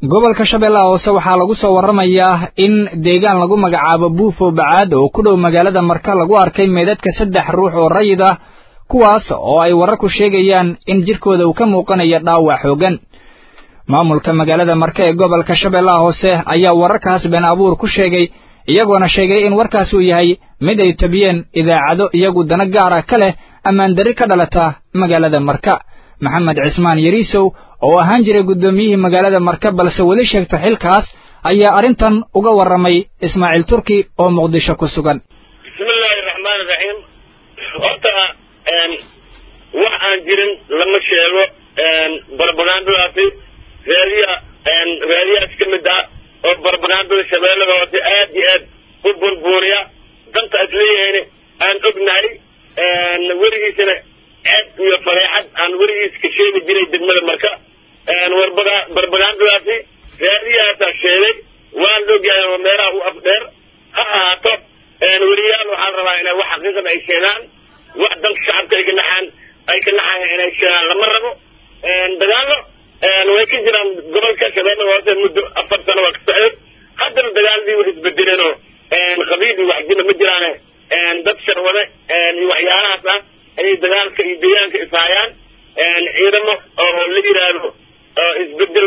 gobolka shabeellaha hoose waxaa lagu soo warramayaa in deegaan lagu magacaabo buufo bacaad oo ku dhow magaalada marka lagu arkay meedadka saddex ruux oo rayid ah kuwaas oo ay wararku sheegayaan in jirkooda uu ka muuqanayo dhaawac xooggan maamulka magaalada marka ee gobolka shabeellaha hoose ayaa wararkaas been abuur ku sheegay iyagoona sheegay in warkaas uu yahay mid ay tabiyeen idaacado iyagu dana gaar ah ka leh ammaandarri ka dhalata magaalada marka maxamed cismaan yariisow oo ahaan jiray guddoomiyihii magaalada marka balse weli sheegta xilkaas ayaa arrintan uga warramay ismaaciil turki oo muqdisho ku sugan bismillaahi raxmaani raxiim horta wax aan jirin lama sheego barbagandadaasi raadiya raadiyahaas ka mid ah oo barbagandada shabeellada hoose aad iyo aad u burbuuriya danta as leeyahayna aan ognahay weligiisana ceeb iyo fareexad aan weligiis ka sheegi jiray degmada marka warbaga barbagandadaasi raadiyahaasaa sheegay waan ogyahay oo meelaha u afdheer ha ahaato weliyaal waxaan rabaa inay wax xaqiiqada ay sheegaan wax danka shacabka ay ka naxaan ay ka naxayan inay sheegaan lama rabo dagaallo way ka jiraan gobolka shabeellada hoose muddo afar sano waa ka socday haddana dagaaladii way isbedeleen oo qabiil iyo waxjina ma jiraane dad sharwade iyo waxyaalahaas ah ayay dagaalka iyo deegaanka ishaayaan ciidamo oo la yidhaahdo isbedel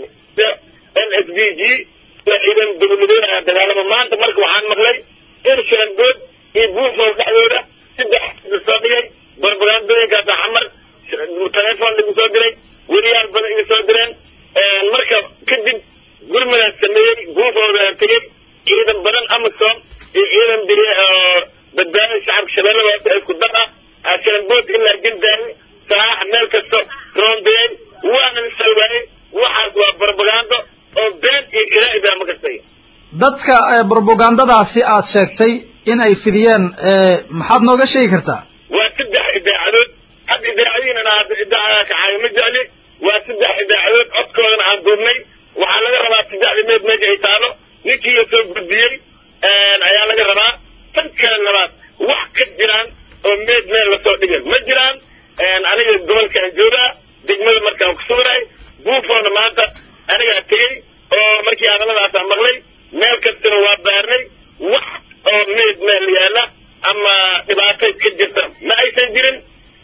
n s b g ciidan dowladeed ayaa dagaalama maanta marka waxaan maqlay in shaangood iyo buufow dhexdooda saddex soo dhigay barbagandooyinkaasa xamar telefoon lagu soo diray weliyaal badan iga soo direen marka kadib gurmadaas sameeyey buufowda tegey ciidan badan amasom iyo ciidan dir badbaadada shacabka shabeellada hoose ee isku dar ah shaangood ilaa jildaani saax meel kasto roondayey waana la salwaayey waxaas waa barbagando oo been iyo ilaaida ma kastay dadka brobagandadaasi aad sheegtay in ay fidiyeen maxaad nooga sheegi kartaa waa saddex idaacadood hadda idaacadihiina hadda idaacada kaxaayo ma jecli waa saddex idaacadood codkoodana aan duubnay waxaa laga rabaa saddexda meed meesha ay taalo ninkii soo gudbiyey ayaa laga rabaa tan kale labaad wax ka jiraan oo meed meel lasoo dhigay ma jiraan aniga gobolkaan joogaa degmada markaan ku sugnahay buufoona maanta anigaa tegey oo markii hadalladaasaa maqlay meel kastana waa baarnay wax oo meed meel yaalla ama dhibaatay ka jirta ma aysan jirin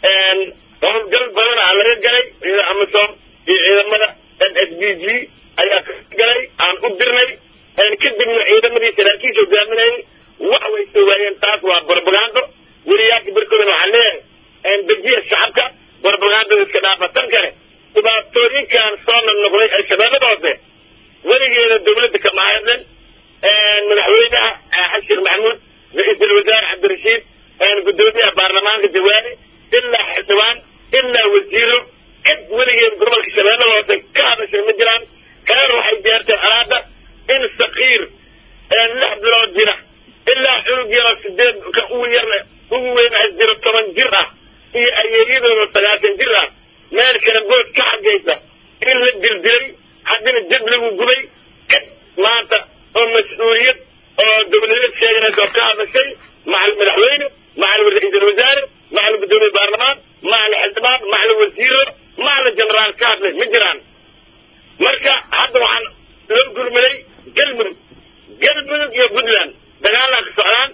howlgal badana aa laga galay ciida amasom iyo ciidamada n s b g ayaa ka galay aan u dirnay kadibna ciidamadii saraakiisha hogaaminayay wax way soo waayeen taas waa barbagando weliyaasha barkoodana waxaan leeyahay dejiya shacabka barbagandada iska dhaafa tan kale dhibaatooyinkan soo noqnoqday ee shabeellada hoose weligeeda dawladda kama hadlan madaxweynaha xasan sheekh maxamuud ra-iisul wasaare cabdirashiid guddoomiyaha baarlamaanka jawaani ilaa xildhibaan ilaa wasiiro cid weligeed gobolka shabeellada hoose ka hadashay ma jiraan kalena waxay gaarteen alaada in sakiir lix bilood jira ilaa cunug yaroo sideed ka ugu yarna ugu weyn ay jiro toban jir ah iyo ayeeyadooda sagaashan jir ah meel kale bood ka xagaysa in la dildilay haddina jab lagu gubay cid maanta oo mas-uuliyad oo dawladeed sheeganaysa oo ka hadashay macal madaxweyne macal ra-iisul wasaare macal guddoomiye baarlamaan macal xildhibaan macal wasiiro macal jenaraal ka hadlay ma jiraan marka hadda waxaan loo gurmaday galmudug galmudug iyo puntland dagaalaa ka socdaan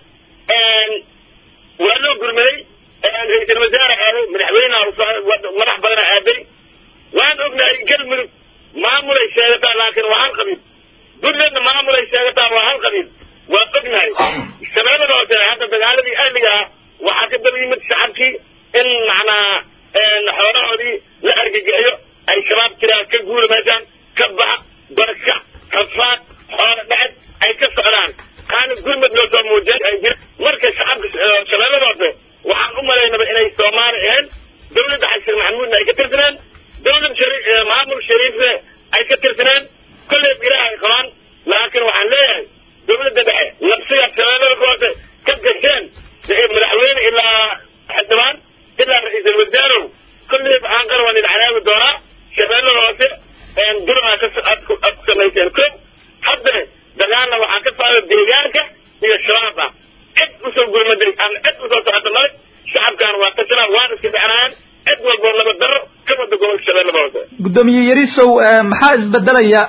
waa loo gurmaday ra-iisul wasaare aaday madaxweyneha madax badana aaday waan ognahay galmudug maamulay sheegataa laakiin waa hal qabiil puntlandna maamulay sheegataa waa hal qabiil waa ognahay shabeellada hoose hadda dagaaladii ahliga ah waxaa ka daba yimid shacabkii in macnaa xoolahoodii la argagaxiyo ay shabaab jiraan ka guura meeshaan ka baxa barka rafaad xoolo dhaced ay ka socdaan qaana gurmad loo soo muujiyay ay jira marka shacabka shabeellada hoose waxaan u malaynaba inay soomaali ahayn dawladda xasan maxamuudna ay ka tirsaneen dawlad shari maamul shariifne ay ka tirsaneen kolleeb ilaah ay qabaan laakiin waxaan leeyahay dawladda dhexe labsigaad shabeellada hoose ka gasheen madaxweyne ilaa xildhibaan ilaa ra-iisul wasaarow kolleeb aan qarwan idaclaawi doonaa shabeellada hoose duraa aad ku samayseen ko haddana dagaalna waxaa ka socda deegaanka iyo shabaab ah cid usoo gurmaday ama cid usoo socota male shacabkan waa tashanaan waan iska dhexnayaan cid walboo laba daro ka wada gobolka shabeellada hoose guddoomiye yarisow maxaa isbedelaya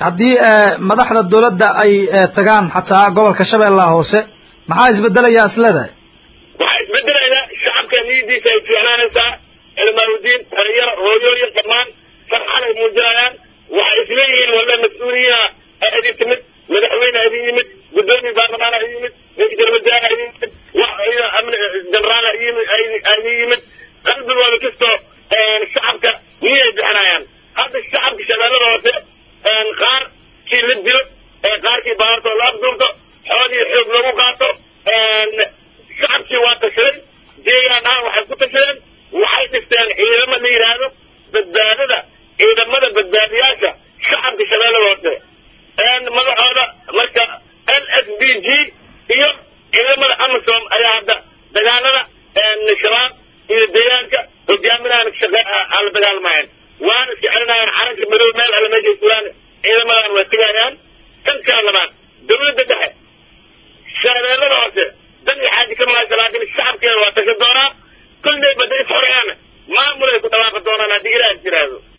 haddii madaxda dawladda ay tagaan xataa gobolka shabeellaha hoose maxaa isbedelaya isleedahay waxaa isbedelaya shacabka niyadiisa ay fiicnaanaysaa cilmaaludiin dhalinyaro hooyooyin dhammaan farxad ay muujinayaan waxay isleeyihiin walla mas-uuliyiina aa idin timid madaxweyne aa idin yimid guddoomiye baarlamaan aa idin yimid ra-iisul wasaare aa idin yimid jenaraal aa idin yimid qalbigooda kastoo shacabka niyay bixinayaan hadda shacabka shabeellada hoose qaar kii la dilo qaarkii baartoo la afduurto xoolii xoog lagu qaato shacabkii waa tashaday deegaan ahaan waxay ku tashadeen waxay dhisteen ciidamo la yidhaahdo badbaadada ciidamada badbaadiyaasha shacabka shabeellada hoose madaxooda marka l s b g iyo ciidamada amasom ayaa hadda dagaalada shabaab iyo deegaanka hogaaminahan aan la dagaalamayan waana iska celinayaan calanka madow meel alle meeshay sugaan ciidamadan waa tegayaan kan kala labaad dawladda dhexe shabeellada hoose dan iyo xaaji ka mahaysa laakiin shacabkeeda waa tashan doonaa kulley bada is xoreyaana maamul ay ku dhawaaqi doonaan haddii ilaah is yidhaahdo